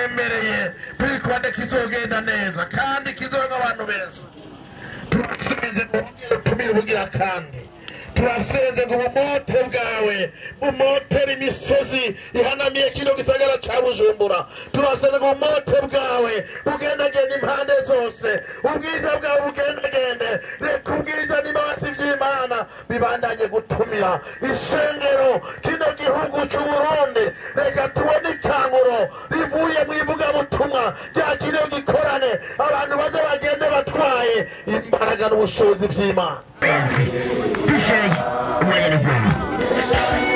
turabemereye twikonde kizogenda neza kandi kizoga abantu benshi turasenze ngo wongere utumire ubugira kandi turasenze ngo ubumote bwawe bumotere imisozi ihanamiye kino gisagara ca bujumbura turasenze ngo ubumote bwawe bugendagende impande zose ubwiza bwawe bugendagende reka ubwiza n'imbabazi vy'imana bibandanye gutumira ishengero kino gihugu c'uburundi reka tubone ikanguro rivuye mu ivugabutumwa rya kino gikorane abantu baze bagende batwaye imbaraga n'ubushobozi vy'imana dushaye umwanya ni gwawe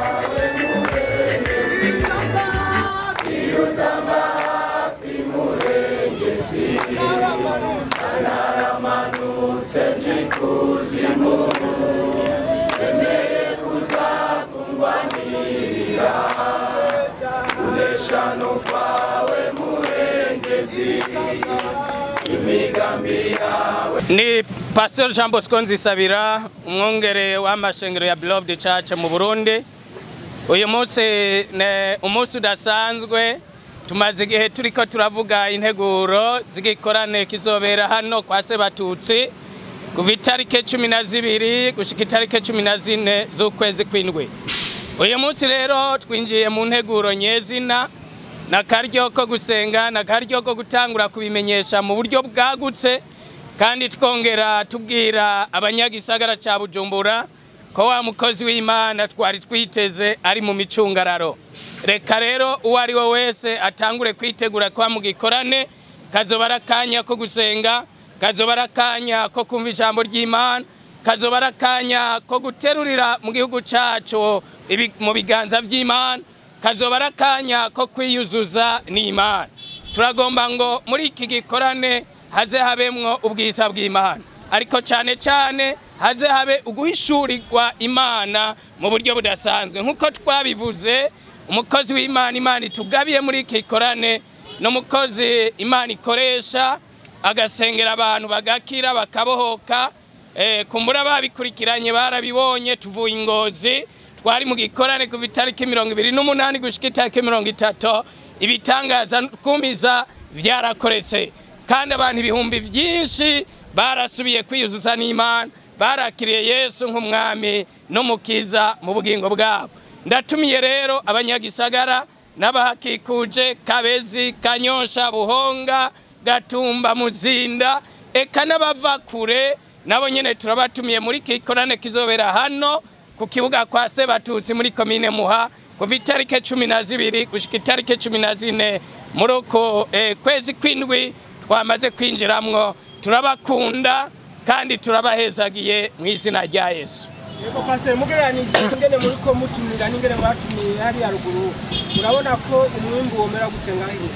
ni pastor jean bosco nzisabira umwongere w'amashengero ya beloved church mu burundi uyu munsi ni umunsi udasanzwe tumaze igihe turiko turavuga integuro z'igikorane kizobera hano kwa sebatutsi kuva itarike cumi na zibiri gushika itarike cumi na zine z'ukwezi kw'indwi uyu munsi rero twinjiye mu nteguro nyezina na karyo ko gusenga na karyo ko gutangura kubimenyesha mu buryo bwagutse kandi twongera tubwira abanyagisagara ca bujumbura ko wa mukozi w'imana twari twiteze ari mu micungararo reka rero uwo ari we wese atangure kwitegura kwa mu gikorane kazoba ari akanya ko gusenga kazoba ari akanya ko kumva ijambo ry'imana kazoba ari akanya ko guterurira mu gihugu cacu ibi- mu biganza vy'imana kazoba ari akanya ko kwiyuzuza n'imana turagomba ngo muri iki gikorane haze habemwo ubwiza bw'imana ariko cyane cyane haze habe uguhishurirwa imana mu buryo budasanzwe nk'uko twabivuze umukozi w'imana imana itugabiye muri iki gikorane n'umukozi imana ikoresha agasengera abantu bagakira bakabohoka Eh, kumbura babikurikiranye barabibonye tuvuye ingozi twari mu gikorane kuva itariki mirongo ibiri n'umunani gushika itariki mirongo itatu ibitangaza kumiza vyarakoretse kandi abantu ibihumbi vyinshi barasubiye kwiyuzuza n'imana barakiriye yesu nk'umwami n'umukiza mu bugingo bwabo ndatumiye rero abanyagisagara n'abahakikuje kabezi kanyosha buhonga gatumba muzinda eka n'abava kure nabo nyene turabatumiye muri kikorane kizobera hano ku kibuga kwa sebatutsi muri komine muha kuva itarike cumi na zibiri gushika itarike cumi na zine muri uko eh, kwezi kw'indwi twamaze kwinjiramwo turabakunda kandi turabahezagiye mu izina rya yesu Yego pastor mugereranije ingene muri ko mutumira n'ingene mwatumiye hariya ruguru murabona ko umwimbu womera gute ngaho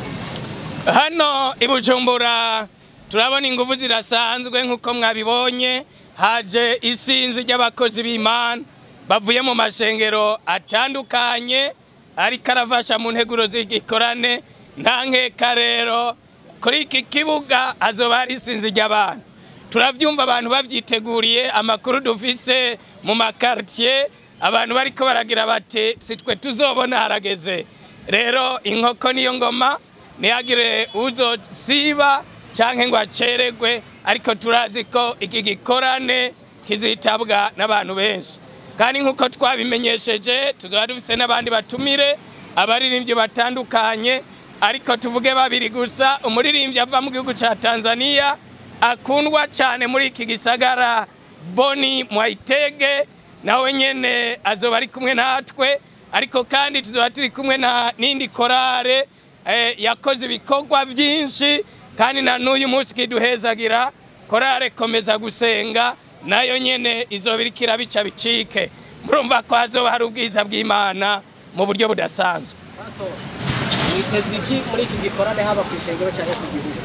hano i bujumbura turabona ingufu zirasanzwe nk'uko mwabibonye haje isinzi ry'abakozi b'imana bavuye mu mashengero atandukanye ariko arafasha mu nteguro z'igikorane nta nkeka rero kuri iki kibuga hazoba hari isinzi ry'abantu turavyumva abantu bavyiteguriye amakuru dufise mu makartier abantu bariko baragira bati sitwe tuzobona harageze rero inkoko niyo ngoma ntihagire uzosiba canke ngo aceregwe ariko turazi ko iki gikorane kizitabwa n'abantu benshi kandi nk'uko twabimenyesheje tuzaba dufise n'abandi batumire abaririmbyi batandukanye ariko tuvuge babiri gusa umuririmbyi ava mu gihugu ca tanzania akundwa cyane muri iki gisagara boni mwayitege nawe nyene azoba ari kumwe natwe ariko kandi tuzoba turi kumwe na n'indi korale eh, yakoze ibikorwa byinshi kandi na n'uyu munsi kiduhezagira korale komeza gusenga nayo nyene izoba iriko irabica bicike murumva ko hazoba hari ubwiza bw'imana mu buryo budasanzwe pastor mwiteze iki muri iki gikorane haba ku ishengero cyangwa ku gihugu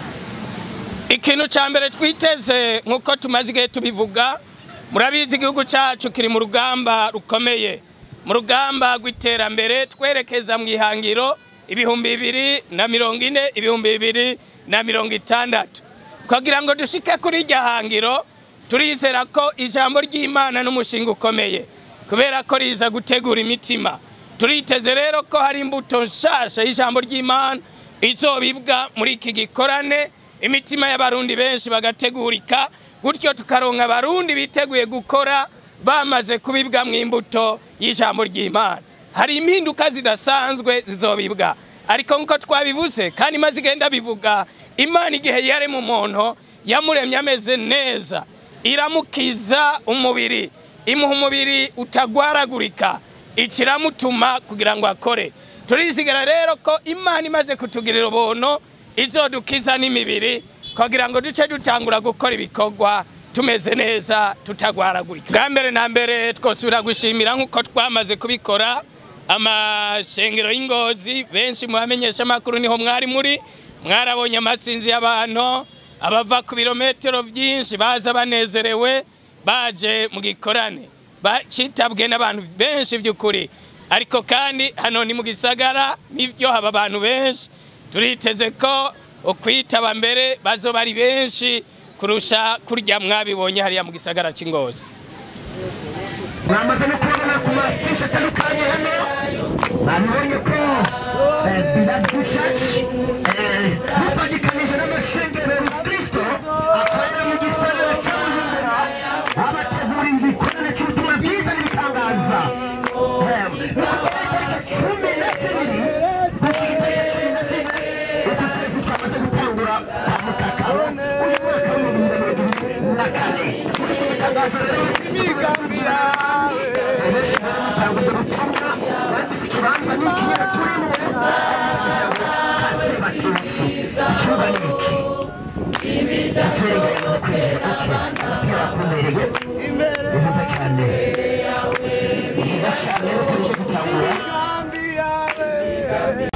ikintu cya mbere twiteze nk'uko tumaze igihe tubivuga murabizi igihugu cyacu kiri mu rugamba rukomeye mu rugamba rw'iterambere twerekeza mu ihangiro ibihumbi bibiri na mirongo ine ibihumbi bibiri na mirongo itandatu kugira ngo dushike kuri iryo hangiro turizera ko ijambo ry'imana n'umushinga ukomeye kubera ko riza gutegura imitima turiteze rero ko hari imbuto nshasha y'ijambo ry'imana izobibwa muri iki gikorane imitima y'abarundi benshi bagategurika gutyo tukaronka abarundi biteguye gukora bamaze kubibwa mu imbuto y'ijambo ry'imana hari impinduka zidasanzwe zizobibwa ariko nk'uko twabivuze kandi maze igenda bivuga imana igihe yarema umuntu yamuremye ameze neza iramukiza umubiri imuha umubiri utagwaragurika ikiramutuma kugira ngo akore turizigara rero ko imana imaze kutugirira ubuntu izodukiza n'imibiri kugira ngo duce dutangura gukora ibikorwa tumeze neza tutagwaragurika bwa mbere na mbere twosubira gushimira nk'uko twamaze kubikora amashengero y'ingozi benshi mu bamenyesha amakuru niho mwari muri mwarabonye amasinzi y'abantu abava ku birometero byinshi baza banezerewe baje mu gikorane citabwe n'abantu benshi by'ukuri ariko kandi hano ni mu gisagara nibyo haba abantu benshi turiteze ko ukwitaba mbere bazoba ari benshi kurusha kurya mwabibonye hariya mu gisagara cy'ingozi mwamaze no kubona ku mafishi atandukanye hano mwabibonye ko bilavu caci mufagikanije n'amashengero ya kristo akorera mu gisagara cya bujumbura abategurira ibikorane cy'ubutumwa bwiza n'ibitangaza cumi na zibiri gushika itariki cumi na zine uku kwezi twamaze gutangura kwa mukakaro uyu mwaka w'ibihumbi bibiri na mirongo ibiri na kane muri iki gitangazo rero imigambira benshi baratanga ubutumwa banditse ikibanza n'ikinyera turimo kase batutsi icyumba ni iki icyumba no kwinjira kuke umupira wakumereye ni byiza cyane ni byiza cyane reka tujye gutangura